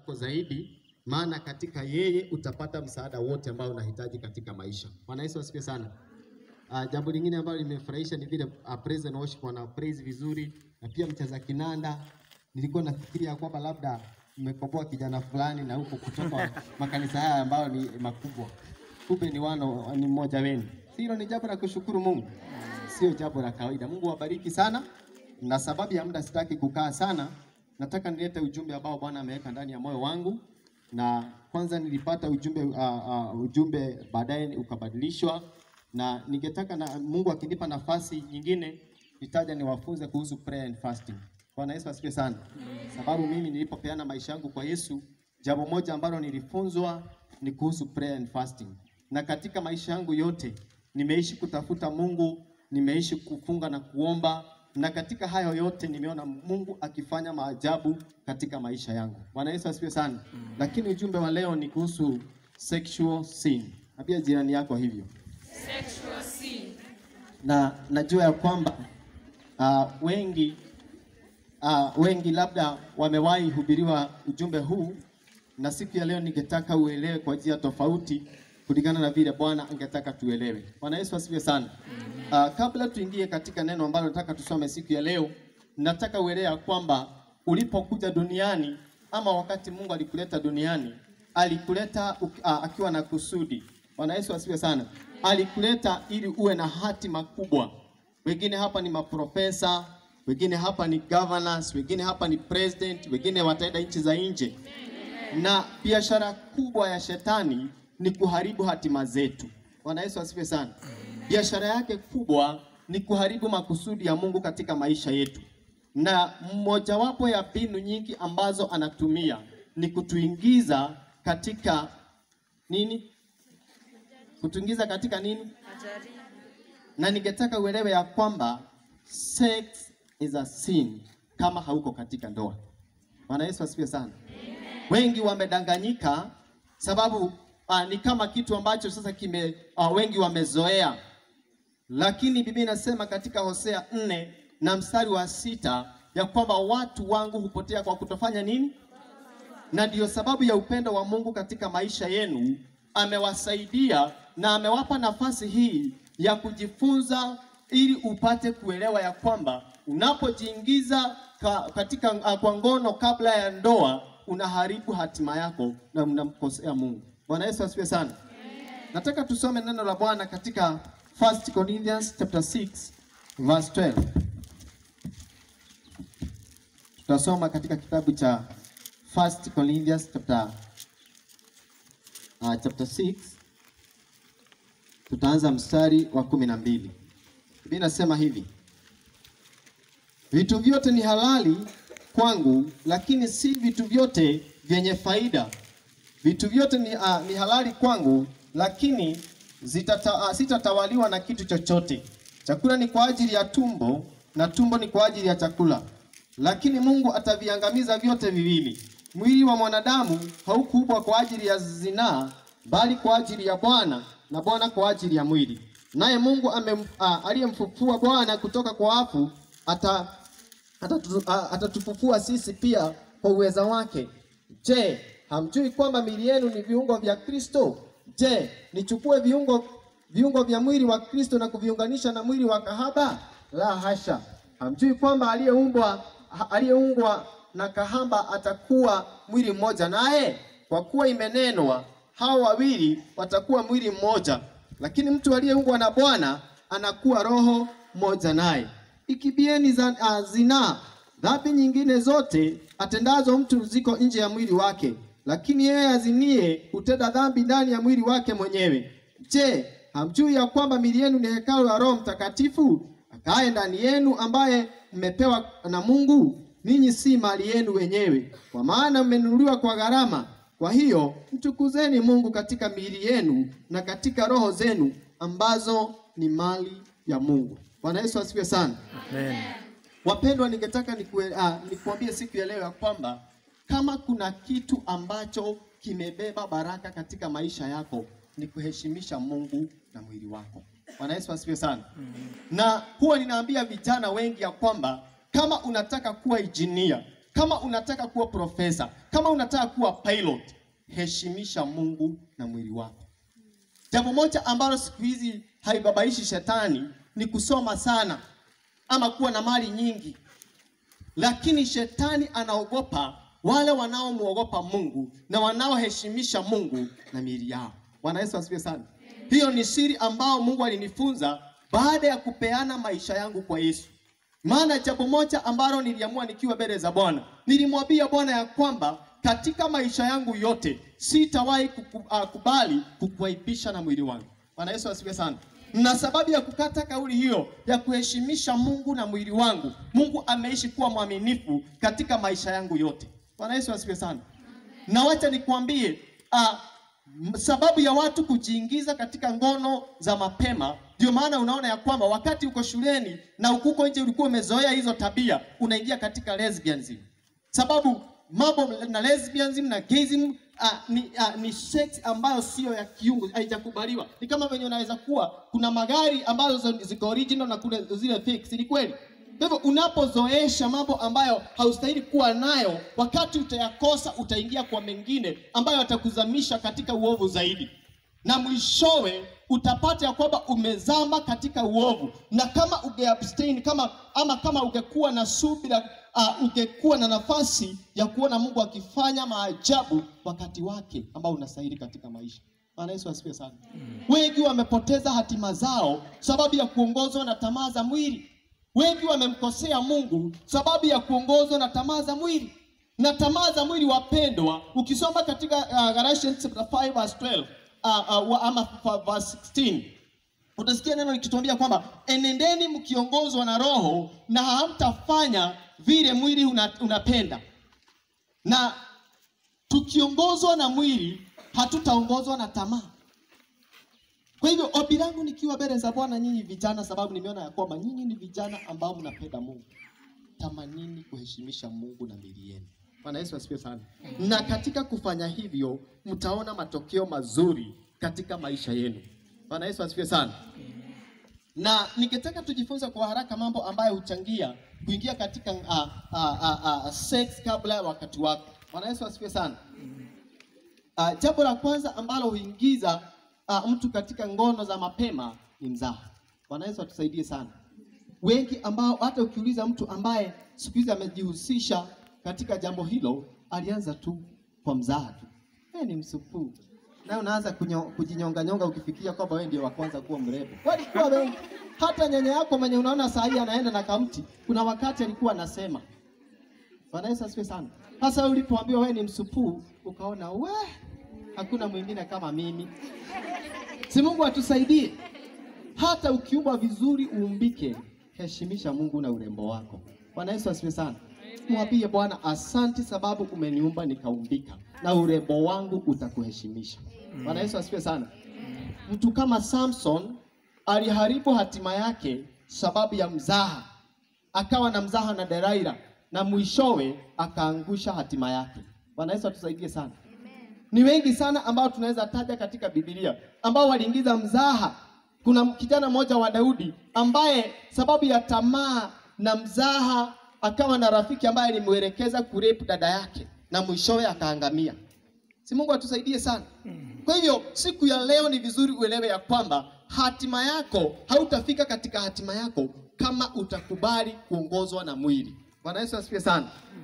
zako zaidi, maana katika yeye utapata msaada wote ambao unahitaji katika maisha. Bwana Yesu asifiwe sana. Uh, jambo lingine ambalo limefurahisha ni vile uh, praise and worship wana praise vizuri na pia mcheza kinanda. Nilikuwa nafikiria kwamba labda mmekomboa kijana fulani na huko kutoka makanisa haya ambayo ni makubwa, kumbe ni wano ni mmoja wenu. Hilo ni jambo la kushukuru Mungu, sio jambo la kawaida. Mungu wabariki sana, na sababu ya muda sitaki kukaa sana, nataka nilete ujumbe ambao Bwana ameweka ndani ya moyo wangu na kwanza nilipata ujumbe uh, uh, ujumbe baadaye ukabadilishwa, na ningetaka na Mungu akinipa nafasi nyingine nitaja niwafunze kuhusu prayer and fasting. Bwana Yesu asifiwe sana. Sababu mimi nilipopeana maisha yangu kwa Yesu, jambo moja ambalo nilifunzwa ni kuhusu prayer and fasting, na katika maisha yangu yote nimeishi kutafuta Mungu, nimeishi kufunga na kuomba na katika hayo yote nimeona Mungu akifanya maajabu katika maisha yangu. Bwana Yesu asifiwe sana. Lakini ujumbe wa leo ni kuhusu sexual sin. Ambia jirani yako hivyo. Sexual sin. Na najua ya kwamba uh, wengi uh, wengi labda wamewahi hubiriwa ujumbe huu, na siku ya leo ningetaka uelewe kwa njia tofauti kulingana na vile Bwana angetaka tuelewe. Bwana Yesu asifiwe sana. Uh, kabla tuingie katika neno ambalo nataka tusome siku ya leo, nataka uelewe ya kwamba ulipokuja duniani ama wakati Mungu alikuleta duniani, alikuleta uh, akiwa na kusudi. Bwana Yesu asifiwe sana. Alikuleta ili uwe na hatima kubwa. Wengine hapa ni maprofesa, wengine hapa ni governors, wengine hapa ni president, wengine wataenda nchi za nje. Na biashara kubwa ya shetani ni kuharibu hatima zetu. Bwana Yesu asifiwe sana. Biashara yake kubwa ni kuharibu makusudi ya Mungu katika maisha yetu, na mmojawapo ya mbinu nyingi ambazo anatumia ni kutuingiza katika nini? Kutuingiza katika nini? Na ningetaka uelewe ya kwamba sex is a sin kama hauko katika ndoa. Bwana Yesu asifiwe sana. Wengi wamedanganyika sababu uh, ni kama kitu ambacho sasa kime uh, wengi wamezoea, lakini Biblia inasema katika Hosea nne na mstari wa sita ya kwamba watu wangu hupotea kwa kutofanya nini? Na ndiyo sababu ya upendo wa Mungu katika maisha yenu, amewasaidia na amewapa nafasi hii ya kujifunza ili upate kuelewa ya kwamba unapojiingiza ka, katika uh, kwa ngono kabla ya ndoa unaharibu hatima yako na unamkosea Mungu. Bwana Yesu asifiwe sana. Nataka tusome neno la Bwana katika 1 Corinthians chapter 6 verse 12. Tutasoma katika kitabu cha 1 Corinthians chapter uh, chapter 6 tutaanza mstari wa kumi na mbili. Biblia inasema hivi: vitu vyote ni halali kwangu, lakini si vitu vyote vyenye faida. Vitu vyote ni, uh, ni halali kwangu, lakini zitata, uh, sitatawaliwa na kitu chochote. Chakula ni kwa ajili ya tumbo na tumbo ni kwa ajili ya chakula, lakini Mungu ataviangamiza vyote viwili. Mwili wa mwanadamu haukuumbwa kwa ajili ya zinaa, bali kwa ajili ya Bwana na Bwana kwa ajili ya mwili. Naye Mungu uh, aliyemfufua Bwana kutoka kwa wafu ata atatufufua sisi pia kwa uweza wake. Je, hamjui kwamba miili yenu ni viungo vya Kristo? Je, nichukue viungo viungo vya mwili wa Kristo na kuviunganisha na mwili wa kahaba? La hasha! Hamjui kwamba aliyeumbwa aliyeungwa na kahaba atakuwa mwili mmoja naye? Kwa kuwa imenenwa, hao wawili watakuwa mwili mmoja. Lakini mtu aliyeungwa na Bwana anakuwa roho moja naye. Ikibieni za uh, zinaa. Dhambi nyingine zote atendazo mtu ziko nje ya mwili wake, lakini yeye azinie hutenda dhambi ndani ya mwili wake mwenyewe. Je, hamjui ya kwamba miili yenu ni hekalu la Roho Mtakatifu akaye ndani yenu, ambaye mmepewa na Mungu? Ninyi si mali yenu wenyewe, kwa maana mmenunuliwa kwa gharama. Kwa hiyo mtukuzeni Mungu katika miili yenu na katika roho zenu ambazo ni mali ya Mungu. Bwana Yesu asifiwe sana. Amen. Wapendwa, ningetaka nikue, ah, nikuambie siku ya leo ya kwamba kama kuna kitu ambacho kimebeba baraka katika maisha yako ni kuheshimisha Mungu na mwili wako. Bwana Yesu asifiwe sana. Na huwa ninaambia vijana wengi ya kwamba kama unataka kuwa injinia, kama unataka kuwa profesa, kama unataka kuwa pilot, heshimisha Mungu na mwili wako. Jambo moja ambalo siku hizi haibabaishi shetani ni kusoma sana ama kuwa na mali nyingi, lakini shetani anaogopa wale wanaomwogopa Mungu na wanaoheshimisha Mungu na miili yao. Bwana Yesu asifiwe sana. Hiyo ni siri ambao Mungu alinifunza baada ya kupeana maisha yangu kwa Yesu. Maana jambo moja ambalo niliamua nikiwa mbele za Bwana, nilimwambia Bwana ya kwamba katika maisha yangu yote sitawahi kuku- ah, kubali kukuaibisha na mwili wangu. Bwana Yesu asifiwe sana. Na sababu ya kukata kauli hiyo ya kuheshimisha Mungu na mwili wangu, Mungu ameishi kuwa mwaminifu katika maisha yangu yote. Bwana Yesu asifiwe sana. Na wacha nikwambie ah, m- sababu ya watu kujiingiza katika ngono za mapema, ndio maana unaona ya kwamba wakati uko shuleni na ukuko nje ulikuwa umezoea hizo tabia, unaingia katika lesbianism. Sababu mambo na lesbianism na gayism uh, ni, uh, ni sex ambayo sio ya kiungu, haijakubaliwa. Ni kama venye unaweza kuwa kuna magari ambazo ziko original na kuna zile fake, si ni kweli? Kwa hivyo unapozoesha mambo ambayo haustahili kuwa nayo, wakati utayakosa, utaingia kwa mengine ambayo yatakuzamisha katika uovu zaidi, na mwishowe utapata ya kwamba umezama katika uovu. Na kama ungeabstain kama ama kama ungekuwa na subira uh, ungekuwa na nafasi ya kuona Mungu akifanya maajabu wakati wake ambao unastahili katika maisha. Bwana Yesu asifiwe sana. Wengi wamepoteza hatima zao sababu ya kuongozwa na tamaa za mwili. Wengi wamemkosea Mungu sababu ya kuongozwa na tamaa za mwili. Na tamaa za mwili wapendwa, ukisoma katika uh, Galatians chapter 5 verse 12 uh, uh, wa- ama f- verse 16 utasikia neno likituambia kwamba enendeni mkiongozwa na Roho na hamtafanya vile mwili una, unapenda. Na tukiongozwa na mwili hatutaongozwa na tamaa. Kwa hivyo ombi langu nikiwa mbele za Bwana nyinyi vijana, sababu nimeona ya kwamba nyinyi ni vijana ambao mnapenda Mungu, tamanini kuheshimisha Mungu na miili yenu. Bwana Yesu asifiwe sana. Na katika kufanya hivyo mtaona matokeo mazuri katika maisha yenu. Bwana Yesu asifiwe sana. Na ningetaka tujifunze kwa haraka mambo ambayo huchangia kuingia katika uh, uh, uh, uh, sex kabla ya wakati wako. Bwana Yesu asifiwe sana. Uh, jambo la kwanza ambalo huingiza uh, mtu katika ngono za mapema ni mzaha. Bwana Yesu atusaidie sana. Wengi ambao hata ukiuliza mtu ambaye siku hizi amejihusisha katika jambo hilo, alianza tu kwa mzaha tu, wewe ni msupuu, na unaanza kunyo- kujinyonganyonga ukifikiria kwamba wewe ndio wa kwanza kuwa mrembo. Walikuwa wengi, hata nyanya yako mwenye unaona saa hii anaenda na kamti, kuna wakati alikuwa anasema Bwana Yesu asifiwe sana. Sasa wewe ulipoambiwa wewe ni msupuu, ukaona we, hakuna mwingine kama mimi. Si Mungu atusaidie. Hata ukiumbwa vizuri uumbike, heshimisha Mungu na urembo wako. Bwana Yesu asifiwe sana. Mwambie Bwana, asanti sababu umeniumba nikaumbika, na urembo wangu utakuheshimisha. Bwana Yesu asifiwe sana. Mtu kama Samson aliharibu hatima yake sababu ya mzaha akawa na mzaha na Delaila na mwishowe akaangusha hatima yake. Bwana Yesu atusaidie sana. Ni wengi sana ambao tunaweza taja katika Biblia ambao waliingiza mzaha. Kuna kijana mmoja wa Daudi ambaye sababu ya tamaa na mzaha akawa na rafiki ambaye alimwelekeza kurepu dada yake na mwishowe akaangamia. Si Mungu atusaidie sana. Kwa hivyo siku ya leo ni vizuri uelewe ya kwamba hatima yako hautafika katika hatima yako kama utakubali kuongozwa na mwili. Bwana Yesu asifiwe sana.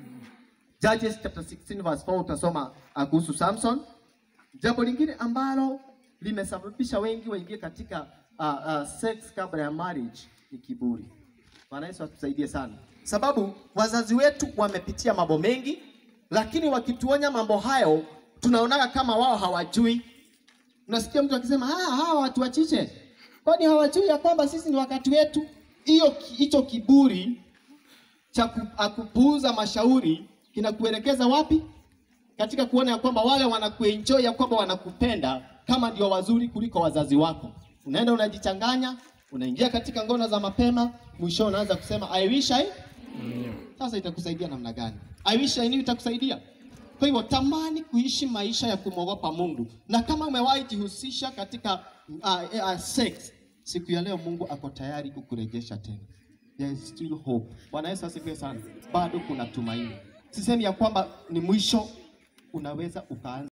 Judges chapter 16 verse 4 utasoma uh, kuhusu Samson. Jambo lingine ambalo limesababisha wengi waingie katika uh, uh, sex kabla ya marriage ni kiburi. Bwana Yesu atusaidie sana, sababu wazazi wetu wamepitia mambo mengi, lakini wakituonya mambo hayo tunaonaga kama wao hawajui. Unasikia mtu akisema ah, hawa watu wachiche, kwani hawajui ya kwamba sisi ni wakati wetu? Hiyo hicho kiburi cha ku- a- kupuuza mashauri kinakuelekeza wapi? Katika kuona ya kwamba wale wanakuenjoy ya kwamba wanakupenda kama ndio wazuri kuliko wazazi wako. Unaenda unajichanganya, unaingia katika ngono za mapema, mwisho unaanza kusema I wish I. Sasa itakusaidia namna gani? I wish I knew itakusaidia. Kwa hivyo tamani kuishi maisha ya kumwogopa Mungu, na kama umewahi jihusisha katika uh, uh, sex, siku ya leo Mungu ako tayari kukurejesha tena. There is still hope. Bwana Yesu asifiwe sana. Bado kuna tumaini. sisemi ya kwamba ni mwisho, unaweza ukaanza